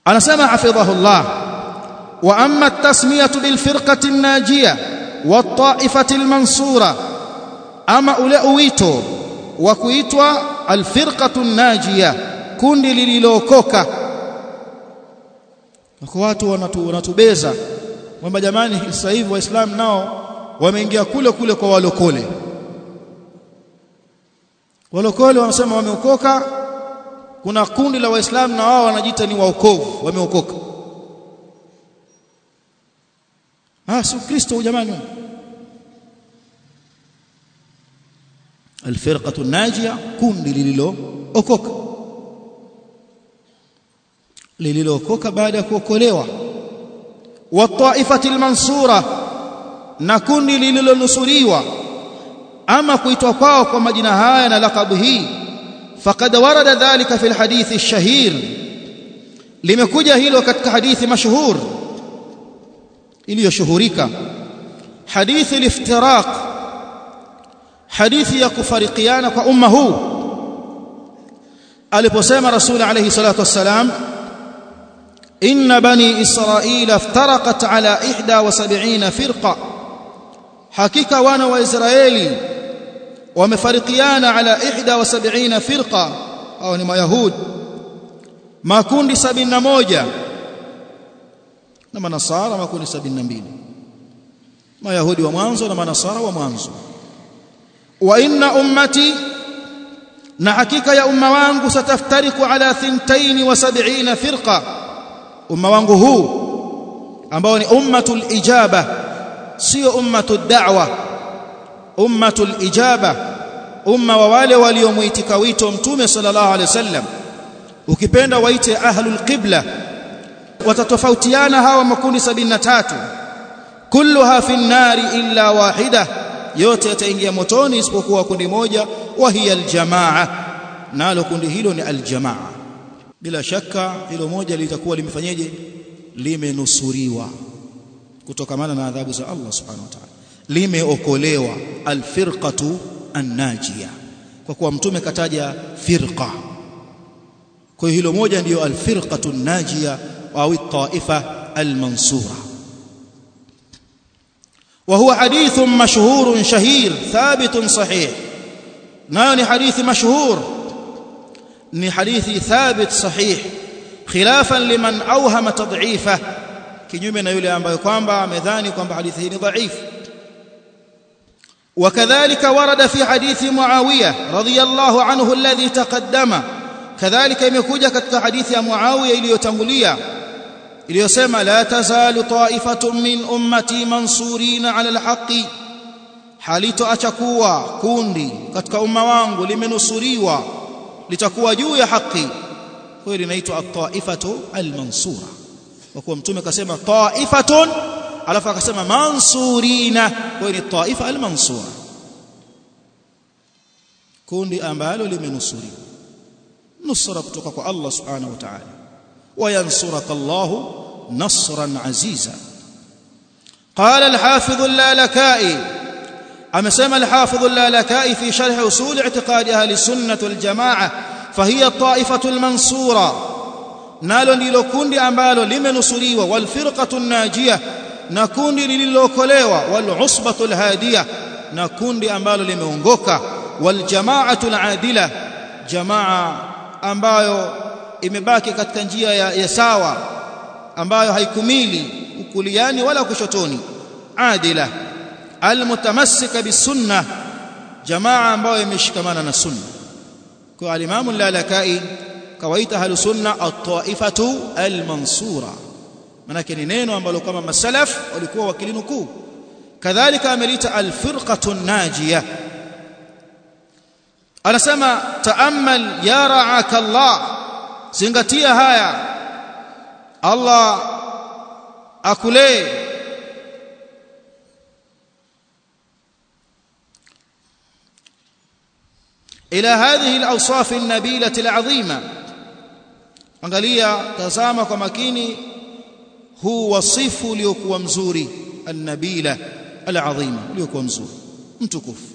anasema hafidhahullah wa amma at-tasmiyatu bil firqati an-najiyah wat-ta'ifati al-mansura ama ule uwito wa kuitwa al-firqatu an-najiyah kundi lililookoka kwa watu wanatu, wanatubeza kwamba jamani sasa hivi waislamu nao wameingia kule kule kwa walokole walokole wanasema wameokoka kuna kundi la waislamu na wao wanajiita ni waokovu wameokoka ah si kristo jamani الفرقه الناجيه kundi lililookoka lililookoka baada ya kuokolewa wa taifati almansura na kundi lililonusuriwa ama kuitwa kwao kwa majina haya na lakabu hii faqad warada dhalika fi alhadith alshahir limekuja hilo katika hadithi mashhur iliyoshuhurika hadithi aliftiraq hadithi ya kufarikiana kwa umma huu aliposema rasul alayhi salatu wassalam inna bani israila iftaraqat ala 71 firqa hakika wana wa israeli wamefarikiana ala 71 firqa au ni mayahud makundi 71 na manasara makundi 72 mayahudi wa mwanzo na manasara wa mwanzo wa inna ummati na hakika ya umma wangu sataftariku ala 72 firqa umma wangu huu ambao ni ummatul ijaba sio ummatud da'wa ummatul ijaba umma wa wale waliomuitika wito mtume sallallahu alaihi wasallam ukipenda waite ahlul qibla watatofautiana hawa makundi 73 kulluha fi nari illa wahida yote yataingia motoni isipokuwa kundi moja wa hiya aljamaa nalo kundi hilo ni aljamaa bila shaka hilo moja litakuwa limefanyeje limenusuriwa kutokamana na adhabu za Allah subhanahu wa ta'ala limeokolewa alfirqatu annajia kwa kuwa mtume kataja firqa kwa hiyo hilo moja ndiyo alfirqatu annajia au taifa almansura وهو حديث مشهور شهير ثابت صحيح ناني حديث مشهور ni hadithi thabit sahih khilafan liman awhama tad'ifa kinyume na yule ambaye kwamba amedhani kwamba hadithi hii ni dhaifu وكذلك ورد في حديث معاويه رضي الله عنه الذي تقدم كذلك imekuja katika hadithi ya Muawiya iliyotangulia iliyosema la tazalu ta'ifatun min ummati mansurina 'ala al-haqqi halitoacha kuwa kundi katika umma wangu limenusuriwa litakuwa juu ya haki hiyo linaitwa at-taifatu al-mansura kwa kuwa mtume akasema taifatun alafu akasema mansurina kwa hiyo ni taifa al-mansura kundi ambalo limenusuriwa nusra kutoka kwa Allah subhanahu wa ta'ala wayansuraka Allah nasran aziza قال الحافظ اللالكائي amesema al-Hafidh al-Lalakai fi sharh usul i'tiqad ahli sunnah wal jamaa fahiya ta'ifatu al-mansura nalo ndilo kundi ambalo limenusuriwa wal firqatu an-najiyah na kundi lililokolewa wal usbatu al-hadiyah na kundi ambalo limeongoka wal jamaa'atu al-adila jamaa ambayo imebaki katika njia ya, ya sawa ambayo haikumili ukuliani wala kushotoni adila almutamassika bisunna jamaa ambayo imeshikamana na sunna kwa alimamu lalakai kawaita ahlu sunna at-taifatu al-mansura manake ni neno ambalo kama masalaf walikuwa wakilinukuu kadhalika amelita al-firqatu an-najiyah anasema taamal ya ra'aka Allah zingatia haya Allah akulee إلى هذه الأوصاف النبيلة العظيمة angalia tazama kwa makini huu wasifu uliokuwa mzuri an-nabila al-azima uliokuwa mzuri mtukufu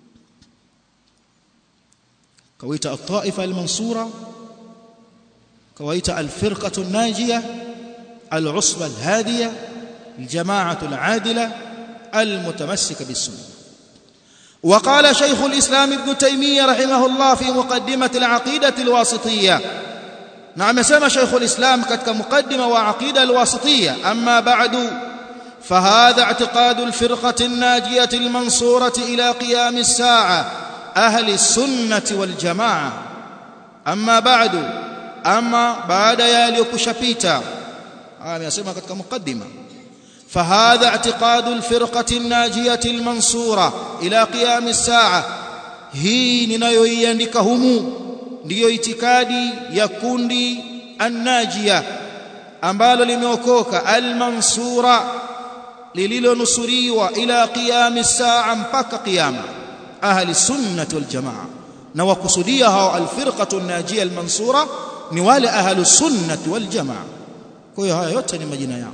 kawita at-taifa al-mansura kawaita alfirqatu najiya العصبة الهادية الجماعة العادلة المتمسكة بالسنة وقال شيخ الإسلام ابن تيمية رحمه الله في مقدمة العقيدة الواسطية نعم سمى شيخ الإسلام كتك مقدمة وعقيدة الواسطية أما بعد فهذا اعتقاد الفرقة الناجية المنصورة إلى قيام الساعة أهل السنة والجماعة أما بعد أما بعد ياليك شبيتا ameyasema katika mukaddima فهذا اعتقاد الفرقة الناجية المنصورة إلى قيام الساعة hii ninayoiandika humu ndiyo itikadi ya kundi annajia ambalo limeokoka almansura lililonusuriwa ila qiyami saa mpaka qiyama ahli sunnati wal jamaa na wakusudia hao alfirqatu najia almansura ni wale ahli sunnati wal jamaa kwa hiyo haya yote ni majina yao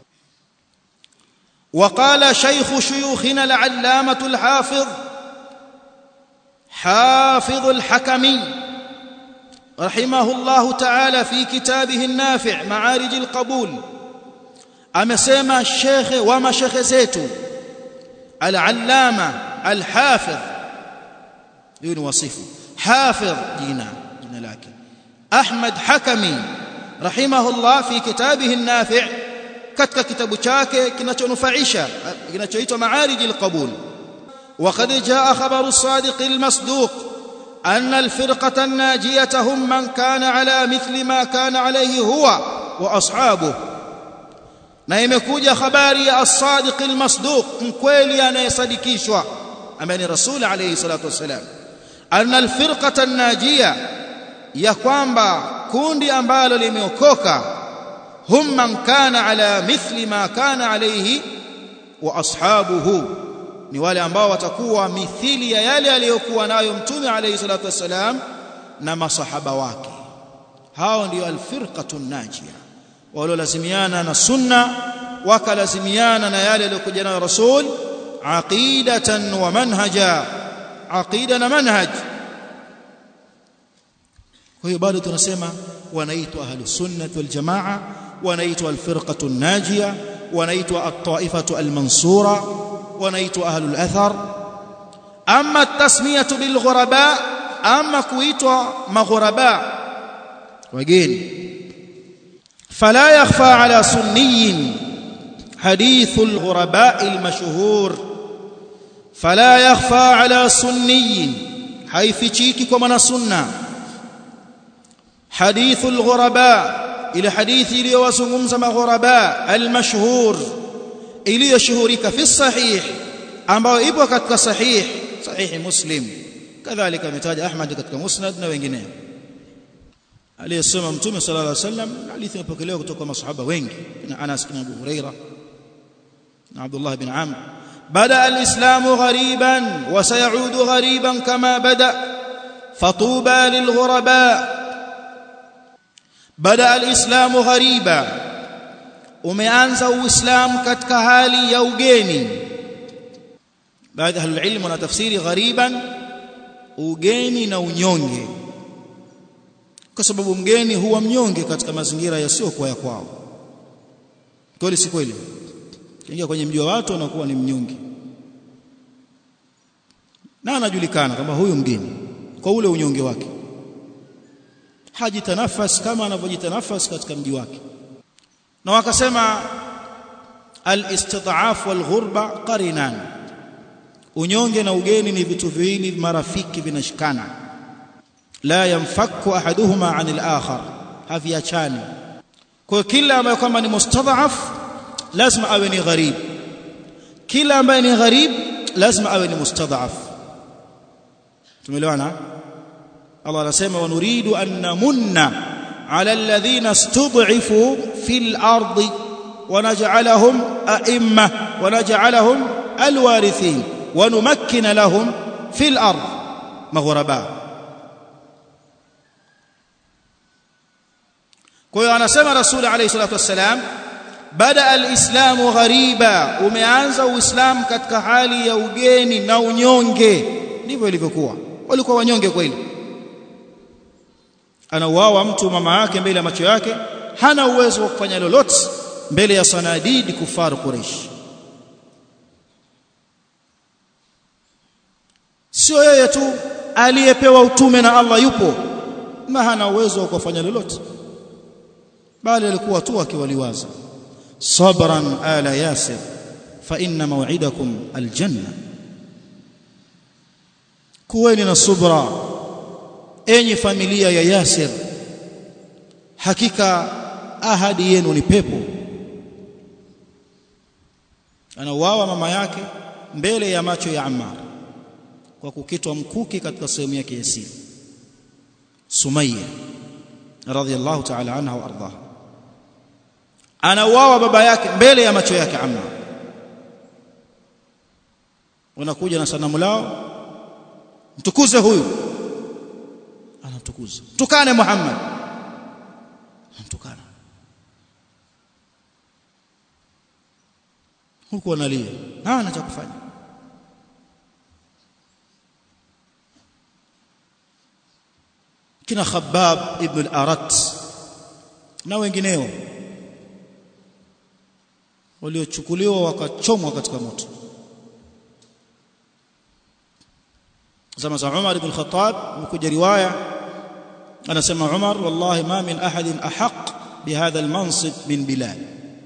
وقال شيخ شيوخنا العلامة الحافظ حافظ الحكمي رحمه الله تعالى في كتابه النافع معارج القبول أمسيما الشيخ وما شيخ زيتو العلامة الحافظ يقول وصفه حافظ جينا جينا لكن أحمد حكمي رحمه الله في كتابه النافع katika kitabu chake kinachonufaisha kinachoitwa Ma'arij al-Qabul وقد جاء خبر الصادق المصدوق أن الفرقة الناجية هم من كان على مثل ما كان عليه هو وأصحابه na imekuja habari ya as-sadiq al-masduq mkweli anayesadikishwa ambaye ni rasul alayhi salatu wasalam anna al-firqata an-najiyah ya kwamba kundi ambalo limeokoka hum man kana ala mithli ma kana alayhi wa ashabuhu ni wale ambao watakuwa mithili ya yale aliyokuwa nayo mtume alayhi salatu wasalam na masahaba wake hao ndio alfirqatu najia waliolazimiana na sunna wakalazimiana na yale aliyokuja nayo rasul aqidatan wa manhaja aqida na manhaj kwa hiyo bado tunasema wanaitwa ahlus sunnah wal jamaa wanaitwa alfirqatu najia wanaitwa at-taifatu al-mansura wanaitwa ahlul athar amma at-tasmiyatu bil ghuraba amma kuitwa maghuraba wageni fala yakhfa ala sunniyin حديث الغرباء المشهور فلا يخفى على سني haifichiki kwa mwana sunna حديث الغرباء ile hadithi iliyowazungumza maghuraba almashhur iliyoshuhurika fi sahih ambayo ipo katika sahih sahih muslim kadhalika ametaja ahmad katika musnad na wengineo aliyesoma mtume sallallahu alaihi wasallam hadithi imepokelewa kutoka masahaba wengi na Anas bin Abu Huraira na Abdullah bin Amr bada alislamu ghariban wa sayaudu ghariban kama bada fatuba lilghuraba bada alislamu ghariba umeanza uislamu katika hali ya ugeni baadhi ya ilmu wana tafsiri ghariban ugeni na unyonge kwa sababu mgeni huwa mnyonge katika mazingira yasiyokuwa ya kwao kweli si kweli kiingia kwenye mji wa watu anakuwa ni mnyonge na anajulikana kama huyu mgeni kwa ule unyonge wake hajitanafas kama anavyojitanafas katika mji wake na wakasema al-istid'af wal-ghurba qarinan unyonge na ugeni ni vitu viwili marafiki vinashikana la yanfaku ahaduhuma anil akhar haviachani kwa kila ambaye kwamba ni mustadhaf lazima awe ni gharib kila ambaye ni gharib lazima awe ni mustadhaf tumeelewana Allah anasema wanuridu an namunna ala alladhina istud'ifu fil ardi ونجعلهم أئمة ونجعلهم الوارثين ونمكن لهم في الأرض مغرباء kwa hiyo anasema rasul alayhi salatu wassalam bada alislamu ghariba umeanza uislamu katika hali ya ugeni na unyonge ndivyo ilivyokuwa walikuwa wanyonge kweli anauawa mtu mama yake mbele ya macho yake hana uwezo wa kufanya lolote mbele ya sanadidi kufar Quraysh sio yeye tu aliyepewa utume na Allah yupo na hana uwezo wa kufanya lolote bali alikuwa tu akiwaliwaza sabran ala yasir fa inna maw'idakum aljanna kuweni na subra enyi familia ya Yasir hakika ahadi yenu ni pepo anauawa mama yake mbele ya macho ya Ammar kwa kukitwa mkuki katika sehemu yake ya siri Sumayya radhiyallahu ta'ala anha wa ardaha anauawa baba yake mbele ya macho yake Ammar wanakuja na sanamu lao mtukuze huyu anamtukuza tukane Muhammad anamtukana huku analia hana cha kufanya kina Khabbab ibn al-Arat na wengineo waliochukuliwa wakachomwa katika moto zama za Umar ibn Khattab mkuja riwaya anasema Umar wallahi ma min ahadin ahaq bihadha almansib min Bilal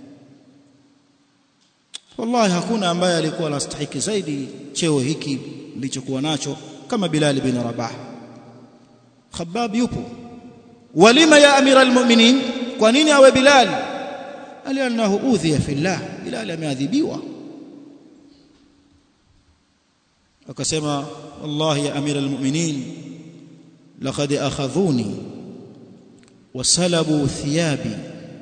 wallahi hakuna ambaye alikuwa anastahili zaidi cheo hiki nilichokuwa nacho kama Bilal bin Rabah Khabbab yupo walima ya amira almu'minin kwa nini awe Bilal aliannahu udhiya fillah Bilal ameadhibiwa akasema wallahi ya amira almu'minin laqad akhadhuni wasalabu thiyabi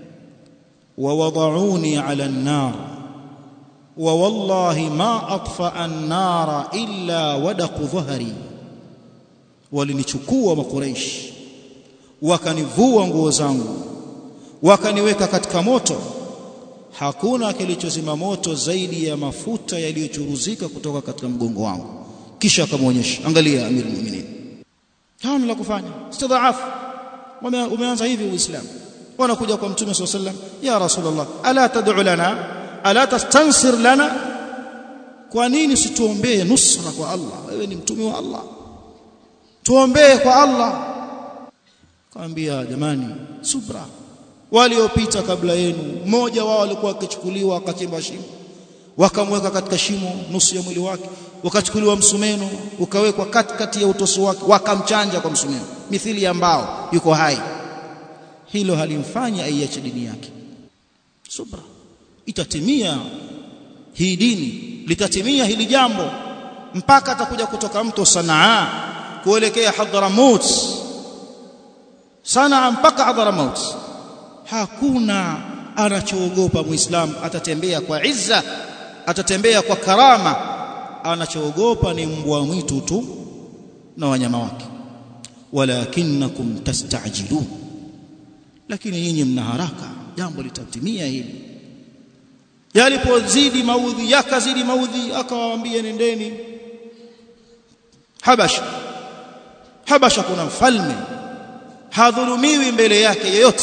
ووضعوني على النار ووالله ما أطفأ النار إلا ودق ظهري walinichukua makuraish wakanivua nguo zangu wakaniweka katika moto hakuna kilichozima moto zaidi ya mafuta yaliyochuruzika kutoka katika mgongo wangu kisha akamwonyesha angalia amirul mu'minin hawana la kufanya istidhaafu umeanza hivi uislamu wanakuja kwa mtume swalla sallam ya rasulullah ala tad'u lana ala tastansir lana kwa nini situombee nusra kwa Allah wewe ni mtume wa Allah tuombee kwa Allah kaambia jamani subra waliopita kabla yenu mmoja wao alikuwa akichukuliwa akachimba shimo wakamweka katika shimo nusu ya mwili wake wakachukuliwa msumeno ukawekwa katikati ya utosi wake wakamchanja kwa msumeno mithili ya mbao yuko hai hilo halimfanya aiache dini yake subra itatimia hii dini litatimia hili jambo mpaka atakuja kutoka mto Sanaa kuelekea Hadramut Sanaa mpaka Hadramut hakuna anachoogopa muislamu atatembea kwa izza atatembea kwa karama anachoogopa ni mbwa mwitu tu na wanyama wake walakinnakum tastajilun lakini nyinyi mna haraka jambo litatimia hili yalipozidi maudhi yakazidi maudhi akawaambia nendeni habasha habasha kuna mfalme hadhulumiwi mbele yake yeyote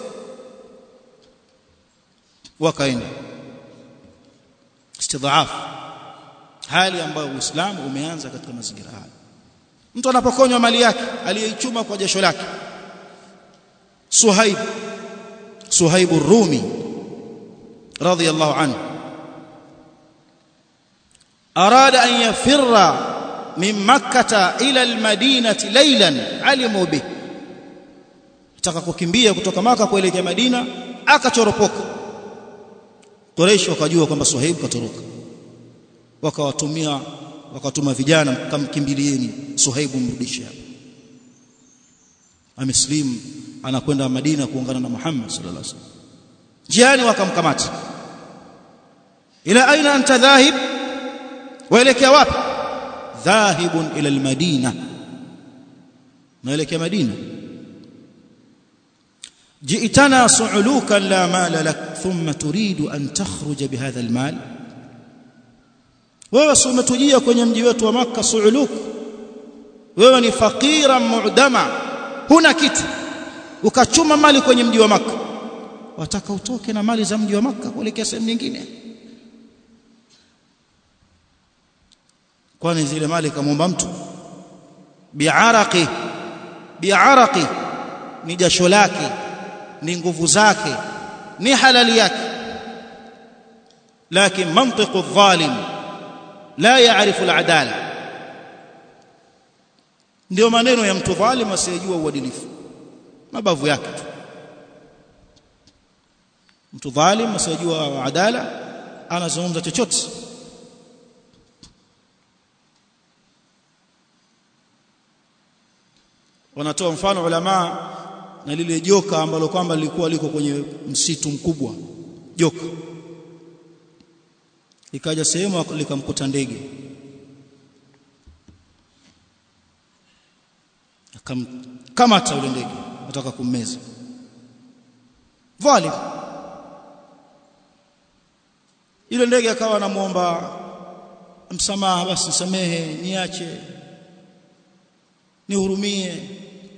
wakaenda istidhaafu hali ambayo uislamu umeanza katika mazingira haya mtu anapokonywa mali yake aliyeichuma kwa jasho lake suhaib suhaib ar-rumi radiyallahu anhu arada an yafirra min makkah ila al-madinati laylan alimu bih taka kukimbia kutoka maka kuelekea madina akachoropoka Quraysh wakajua kwamba Suhaib katoroka wakawatumia wakatuma vijana kamkimbilieni Suhaib mrudishe hapa ameslim anakwenda Madina kuungana na Muhammad sallallahu alaihi wasallam jiani wakamkamata ila aina anta dhahib waelekea wapi dhahibun ila almadina naelekea Madina جئتنا صعلوكا لا مال لك ثم تريد أن تخرج بهذا المال wewe si umetujia kwenye mji wetu wa maka suuluk wewe ni fakira mu'dama huna kitu ukachuma mali kwenye mji wa maka wataka utoke na mali za mji wa maka kuelekea sehemu nyingine kwani zile mali kamwomba mtu biaraqi biaraqi ni jasho lake ni nguvu zake ni halali yake لكن منطق الظالم لا يعرف العداله ndio maneno ya mtu dhalim asiyejua uadilifu mabavu yake tu mtu dhalim asiyejua adala anazungumza chochote wanatoa mfano ulama na lile joka ambalo kwamba lilikuwa liko kwenye msitu mkubwa joka ikaja sehemu likamkuta ndege akamkamata yule ndege nataka kummeza dhalim yule ndege akawa anamuomba msamaha basi nisamehe niache nihurumie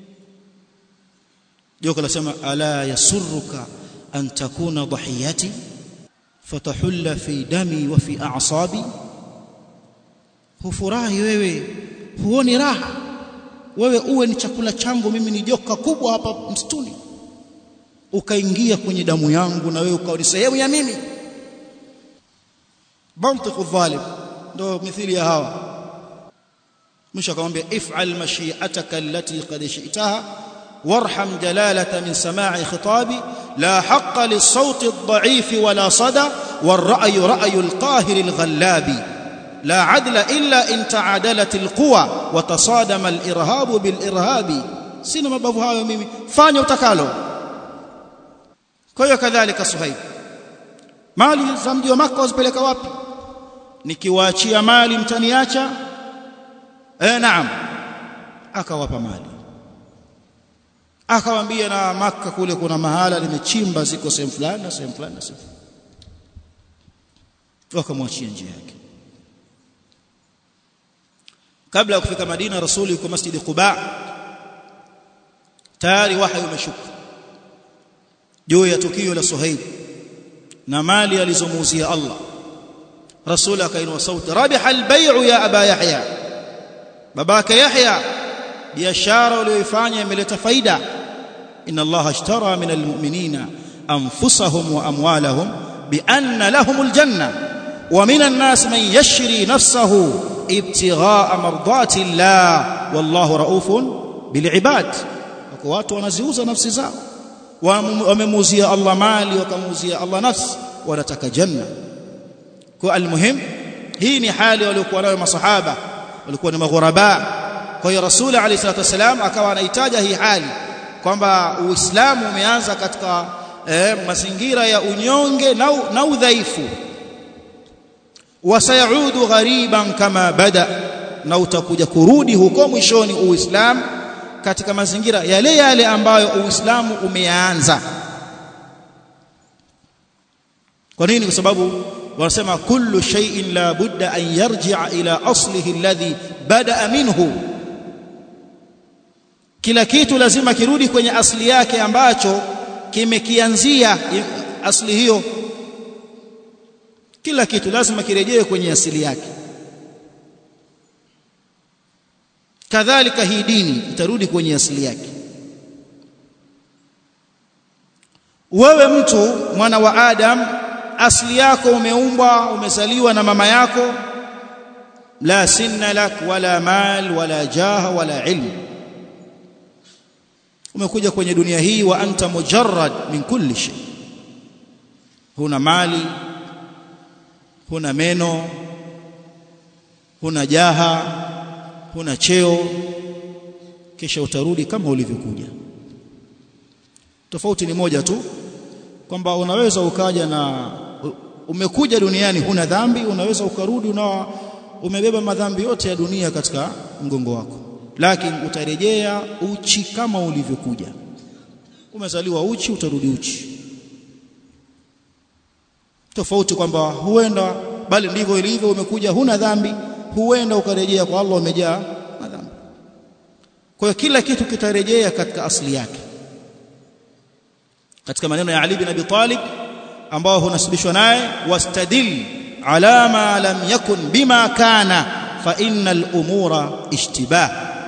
joka lasema ala yasurruka an takuna dhahiyati fatahulla fi dami wa fi a'sabi hufurahi wewe huoni raha wewe uwe ni chakula changu mimi ni joka kubwa hapa msituni ukaingia kwenye damu yangu na wewe ukawa ni sehemu ya mimi mantiqu dhalim ndo mithili ya hawa mwisho akamwambia if'al mashi'ataka allati qad shi'taha وارحم جلالة من سماع خطابي لا حق للصوت الضعيف ولا صدى والرأي رأي القاهر الغلاب لا عدل إلا إن تعادلت القوى وتصادم الإرهاب بالإرهاب سين مبابو هاyo mimi fanya utakalo kwa hiyo kadhalika Suhaib mali za mji wa Makka wazipeleka wapi nikiwaachia mali mtaniacha eh naam akawapa mali akawaambia na maka kule kuna mahala limechimba ziko sehemu fulani na sehemu fulani na sehemu wakamwachia njia yake kabla ya kufika Madina rasuli yuko masjidi Quba tayari wahyi umeshuka juu ya tukio la Suhaib na mali alizomuuzia Allah rasul akainua sauti rabiha albay'u ya aba yahya babaka yahya biashara uliyoifanya imeleta faida inna allaha ashtara min almu'minina anfusahum wa amwalahum bi anna lahum aljanna wa min an-nas man yashri nafsahu ibtigha'a mardati llah wallahu raufun bilibad wako watu wanaziuza nafsi zao wamemuuzia Allah mali wakamuuzia Allah nafsi wanataka janna kwa almuhim hii ni hali waliokuwa nayo masahaba walikuwa ni maghuraba kwa hiyo rasuli alayhi salatu wasalam akawa anahitaja hii hali kwamba uislamu umeanza katika eh, mazingira ya unyonge na, na udhaifu wasayaudu ghariban kama bada na utakuja kurudi huko mwishoni uislamu katika mazingira yale yale ambayo uislamu umeanza kwa nini kwa sababu wanasema kullu shay'in la budda an yarji'a ila aslihi alladhi bada minhu kila kitu lazima kirudi kwenye asili yake ambacho kimekianzia asili hiyo kila kitu lazima kirejee kwenye asili yake kadhalika hii dini itarudi kwenye asili yake wewe mtu mwana wa adam asili yako umeumbwa umezaliwa na mama yako la sinna lak wala mal wala jaha wala ilm umekuja kwenye dunia hii wa anta mujarrad min kulli shay huna mali huna meno huna jaha huna cheo kisha utarudi kama ulivyokuja tofauti ni moja tu kwamba unaweza ukaja na umekuja duniani huna dhambi unaweza ukarudi una umebeba madhambi yote ya dunia katika mgongo wako lakini utarejea uchi kama ulivyokuja umezaliwa uchi utarudi uchi tofauti kwamba huenda bali ndivyo ilivyo umekuja huna dhambi huenda ukarejea kwa Allah umejaa madhambi kwa hiyo kila kitu kitarejea katika asili yake katika maneno ya Ali bin Abi Talib ambao hunasibishwa naye wastadil ala ma lam yakun bima kana fa innal umura ishtibah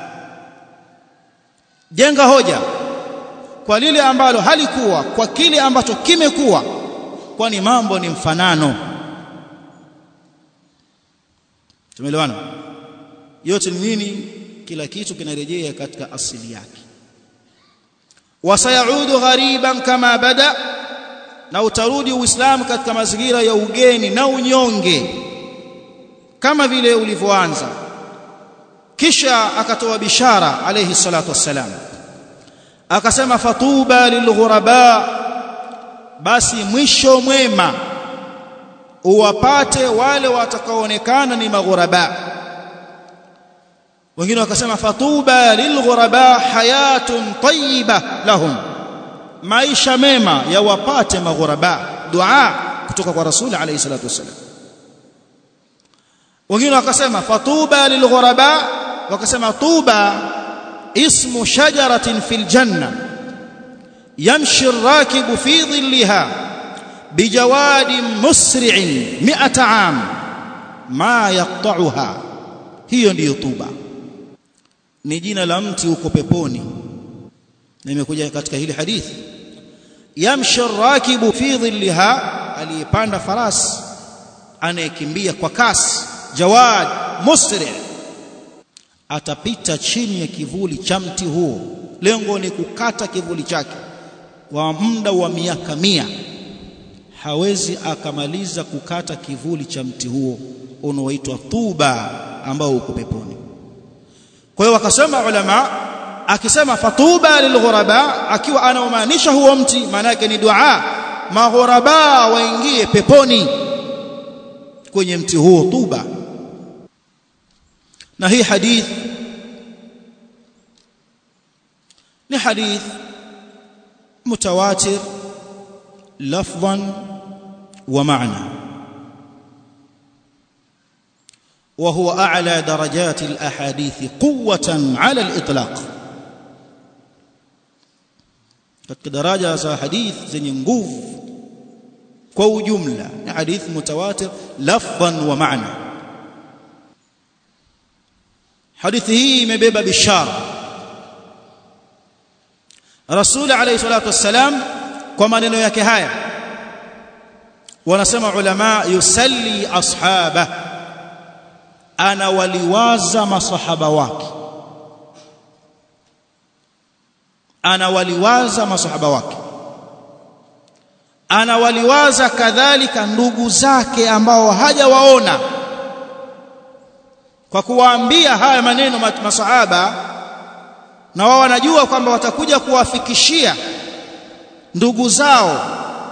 jenga hoja kwa lile ambalo halikuwa kwa kile ambacho kimekuwa kwani mambo ni mfanano tumeelewana yote ni nini kila kitu kinarejea katika asili yake wasayaudu ghariban kama bada na utarudi uislamu katika mazingira ya ugeni na unyonge kama vile ulivyoanza kisha akatoa bishara alayhi salatu wassalam akasema fatuba lilghuraba basi mwisho mwema uwapate wale watakaoonekana ni maghuraba wengine wakasema fatuba lilghuraba hayatun tayyiba lahum maisha mema yawapate maghuraba dua kutoka kwa rasuli alayhi salatu wasallam wengine wakasema fatuba lilghuraba wakasema tuba ismu shajaratin fil janna yamshi ar-rakibu fi dhillaha bijawadin musri'in 100 am ma yaqta'uha hiyo ndiyo tuba ni jina la mti uko peponi na imekuja katika hili hadithi yamshi ar-rakibu fi dhillaha aliyepanda farasi anayekimbia kwa kasi jawad musri atapita chini ya kivuli cha mti huo lengo ni kukata kivuli chake kwa muda wa miaka mia hawezi akamaliza kukata kivuli cha mti huo unaoitwa tuba ambao uko peponi kwa hiyo wakasema ulama akisema fatuba lilghuraba akiwa anaomaanisha huo mti maana yake ni dua maghuraba waingie peponi kwenye mti huo tuba na hii hadith ni hadith mutawatir lafdhan wa ma'na وهو أعلى درجات الأحاديث قوة على الإطلاق katika daraja za hadith zenye nguvu kwa ujumla ni hadith mutawatir lafdhan wa ma'na hadithi hii imebeba bishara rasul alayhi salatu wassalam kwa maneno yake haya wanasema ulama yusalli ashaba ana waliwaza masahaba wake ana waliwaza masahaba wake ana waliwaza kadhalika ndugu zake ambao hajawaona kwa kuwaambia haya maneno masahaba na wao wanajua kwamba watakuja kuwafikishia ndugu zao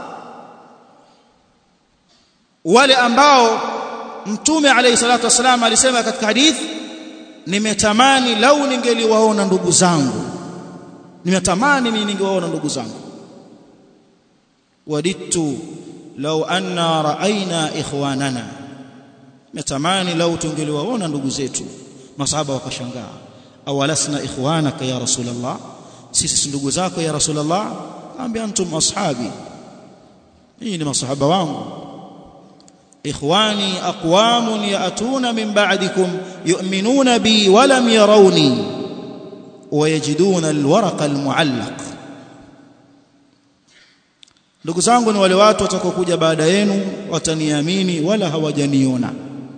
wale ambao mtume alayhi salatu wasalam alisema katika hadithi nimetamani lau ningeliwaona ndugu zangu nimetamani mimi ningewaona ndugu zangu wadittu law anna ra'ayna ikhwanana natamani lau tungeliwaona ndugu zetu masahaba wakashangaa awalasna ikhwanaka ya rasulullah sisi ndugu zako ya rasulullah ambia antum ashabi hii ni masahaba wangu ikhwani aqwamun yatuna min ba'dikum yu'minuna bi wa lam yarawni wa yajiduna alwaraqa almu'allaq ndugu zangu ni wale watu watakaokuja baada yenu wataniamini wala hawajaniona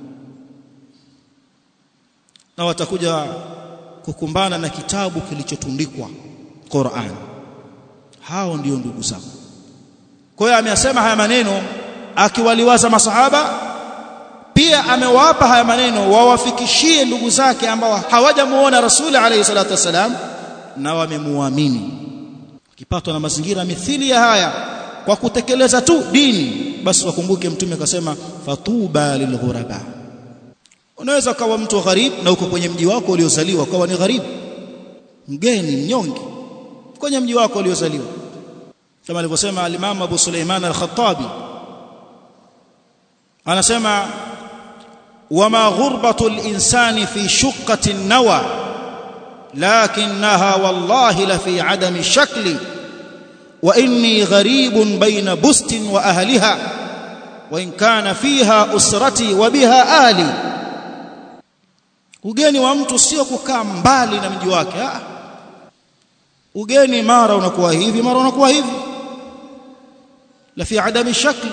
na watakuja kukumbana na kitabu kilichotundikwa Qur'an hao ndio ndugu zangu kwa hiyo ameyasema haya maneno akiwaliwaza masahaba pia amewapa haya maneno wawafikishie ndugu zake ambao hawajamuona rasuli alayhi salatu wasalam na wamemuamini kipatwa na mazingira mithili ya haya kwa kutekeleza tu dini basi wakumbuke mtume akasema fatuba lilghuraba unaweza kawa mtu gharib na uko kwenye mji wako uliozaliwa kawa ni gharib mgeni mnyonge kwenye mji wako uliozaliwa kama alivyosema al-Imam Abu Suleiman al-Khattabi anasema wama ghurbatu al-insani fi shuqqati an-nawa lakinnaha wallahi la fi adami shakli wa inni gharibun baina bustin wa ahliha wa in kana fiha usrati wa biha ahli ugeni wa mtu sio kukaa mbali na mji wake ah ugeni mara unakuwa hivi mara unakuwa hivi la fi adami shakl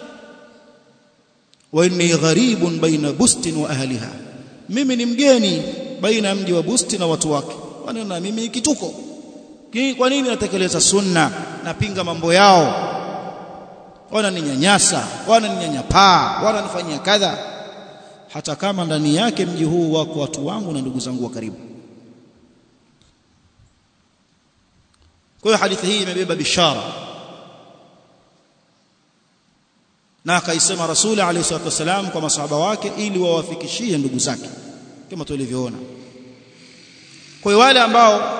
wa inni gharibun baina bustin wa ahliha mimi ni mgeni baina mji wa busti na watu wake wanaona mimi kituko kwa nini natekeleza sunna napinga mambo yao wananinyanyasa wananinyanyapaa wananifanyia kadha hata kama ndani yake mji huu wako watu wangu na ndugu zangu wa karibu kwa hiyo hadithi hii imebeba bishara na akaisema rasuli alayhi salatu wasalam kwa masahaba wake ili wawafikishie ndugu zake kama tulivyoona kwa hiyo wale ambao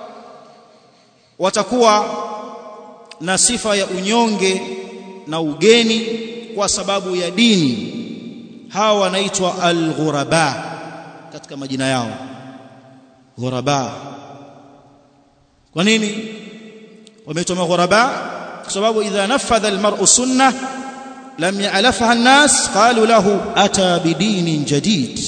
watakuwa na sifa ya unyonge na ugeni kwa sababu ya dini hawa wanaitwa al-ghuraba katika majina yao ghuraba kwa nini wameitwa maghuraba kwa sababu idha nafadha al-mar'u sunnah lam ya'lafaha an-nas qalu lahu ata bidinin jadid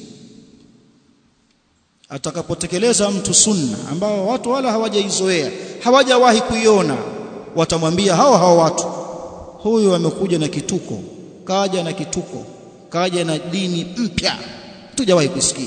atakapotekeleza mtu sunna ambao watu wala hawajaizoea hawajawahi kuiona watamwambia hao hao watu huyu amekuja na kituko kaja na kituko kaja na dini mpya tujawahi kusikia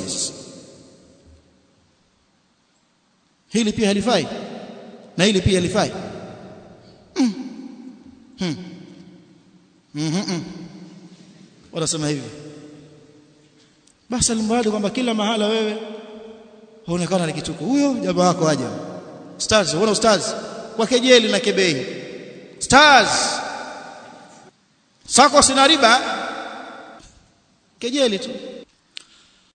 hili pia halifai na hili pia halifai mm. hmm. mm -hmm. wanasema hivi basi alimradi kwamba kila mahala wewe huonekana ni kituko huyo jamaa wako aje stars unaona stars kwa kejeli na kebei stars sako sina riba kejeli tu